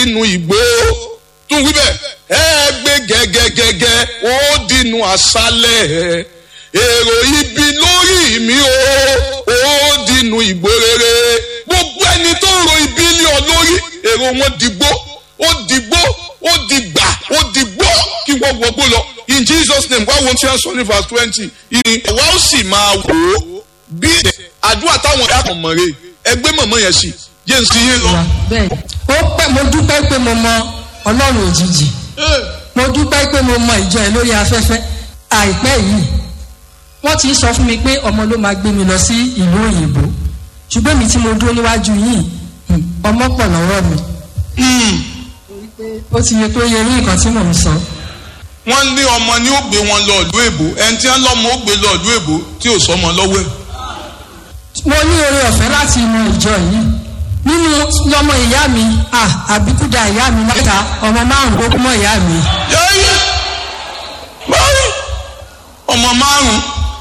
dínú ìgbó tún wí bẹ́ẹ̀ ẹ gbé gẹ́gẹ́gẹ́gẹ́ ó dínú àṣálẹ̀ èrò ibi lórí mi ó ó dínú ìgbó rere gbogbo ẹni tó ń ro ibi lé ọ lórí èrò wọn dìgbó ó dìgbó ó dìgbà ó dìgbó kí wọ́n wọgbó lọ in jesus name wá wọn tí wọ́n sọ ní verse twenty ìrìn àwa ó sì máa wò ó bí àdúrà táwọn ẹ̀yà kan mọ̀ rè ẹgbẹ́ mọ̀mọ́ yẹn sì yé n sí yé lọ. bẹ́ẹ̀ ó pẹ́ mo dúpẹ́ pé mo mọ ọlọ́run òjijì mo dúpẹ́ pé mo mọ ìjọ ẹ̀ lórí afẹ́fẹ́ àìpẹ́ yìí wọ́n ti sọ fún mi pé ọmọ ló máa gbé mi lọ sí ìlú òyìnbó ṣùgbọ́n mi tí mo dúró níwájú yìí ọmọ pọ̀ lọ́wọ́ mi ó ti yẹ pé yẹ ní nǹkan tí mò ń sọ. wọ́n ní ọmọ ní ó gbé wọn lọ ìlú èbó ẹni tí wọ́n lọ́mọ ó gbé lọ ìlú èbó tí ò sọmọ lọ́wọ́ ẹ̀. mo ní oore ọ̀fẹ́ láti mọ ìjọ yìí nínú lọmọ ìyá mi àbíkúdà ìyá mi mẹ́ta ọmọ márùn ó kú mọ́ ìyá mi. yẹ́yẹ́ báyìí ọmọ márùn.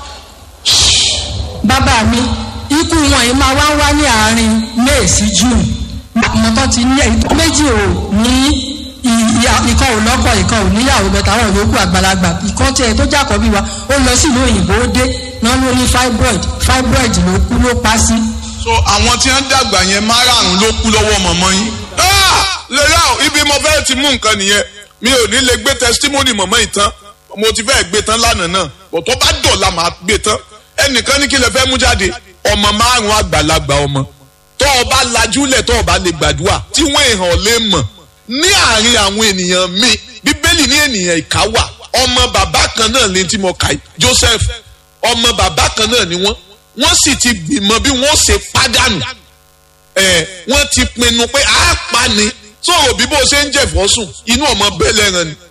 bàbá mi ikú wọn yìí máa wá ń wá ní àárín may sí june ọmọ tó ti ní méjì ò ní ìkan ò lọ́kọ̀ ìkan ò níyàwó bẹ̀tà àwọn yòókù àgbàlagbà ìkan tí ẹ tó jàkọ́ bí wa ó lọ sí ìlú òyìnbó ó dé náà ló ní fibroid fibroid ló kú ló pa sí. so àwọn tí wọ́n dàgbà yẹn márààrún ló kú lọ́wọ́ mọ̀mọ́ yín. lẹ́yà ibi mo fẹ́ ti mú nǹkan nìyẹn mi ò ní lè gbé testimony mọ̀mọ́ yìí tán mo ti fẹ́ gbé tán lánàá náà bọ̀tọ́ bá dọ̀la màá gbé tán ẹnìkan ní kí lè fẹ́ mú jáde ọmọ márùn-ún àgbàlagbà ọmọ tó o bá lajúlẹ̀ tó o bá lè gbàdúrà tí wọ́n èèyàn lè mọ̀ ní àárín àwọn ènìyàn mi bíbélì ní ènìyàn ìka wà ọmọ bàbá kan náà lè tí mo kà í Joseph ọmọ bàbá kan náà ni wọ́n wọ́n sì ti gbìmọ̀ bí wọ́n ṣe pàdánù ẹ̀ wọ́n ti pinnu pé a pa ni sọ̀rọ̀ bí bó ṣe ń jẹ̀fọ́ sùn inú ọmọ bẹ́ẹ̀ lẹ́ran ni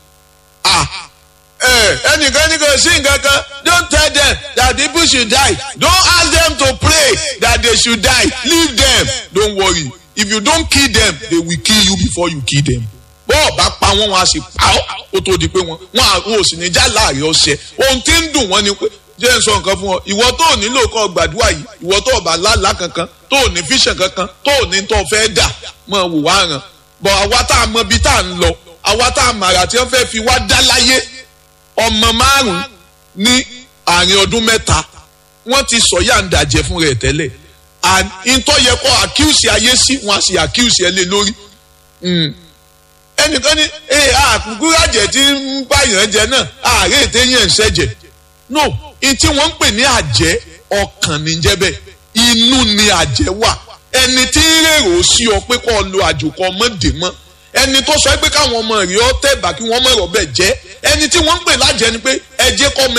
ẹnìkan ní kò sí nǹkan kan don't tell them that people should die don't ask them to pray that they should die leave them don't worry if you don't kill them they will kill you before you kill them bọ́ọ̀ bá pa wọ́n wọn a sì pa ọ́ ó tó di pé wọ́n wọn ò sì ní já láàrin ọ̀sẹ̀ ohun tí ń dùn wọ́n ni pé jẹ́ ń sọ nǹkan fún ọ ìwọ tó ò nílò kọ́ gbàdúrà yìí ìwọ tó ò bá lálàá kankan tó ò ní fíṣàn kankan tó ò ní tó fẹ́ dà mọ̀ wò wá ràn bọ̀ àwa tá a mọ ibi tá a ń lọ àwa tá a màrà tí wọ́n fẹ́ fi wá dá láyé ọmọ márùn ní àárín ọdún mẹ́ta wọ́n ti sọ yàǹdà jẹ fún rẹ̀ tẹ́lẹ̀ ìtọ́ yẹ kọ́ àkíyèsí ayé sí wọn a sì àkíyèsí ẹ lé lórí ẹnìkan ní ee àkùkúràjẹ tí ń báyàn jẹ náà ààrẹ ètè yẹn ń ṣẹ̀jẹ̀ no ìtí wọ́n ń pè ní àjẹ́ ọkàn níjẹ́ bẹ́ẹ̀ inú ni àjẹ́ wà ẹni tí ń rèrò sí ọ pé kó o lo àjòkọ ọmọdé mọ́ ẹni tó sọ pé káwọn ọmọ rẹ̀ ọ tẹ̀bà kí wọ́n mọ̀ ọ̀rọ̀ bẹ́ẹ̀ jẹ́ ẹni tí wọ́n ń pè lájẹ́ ni pé ẹ jẹ́ kọ́ ọmọ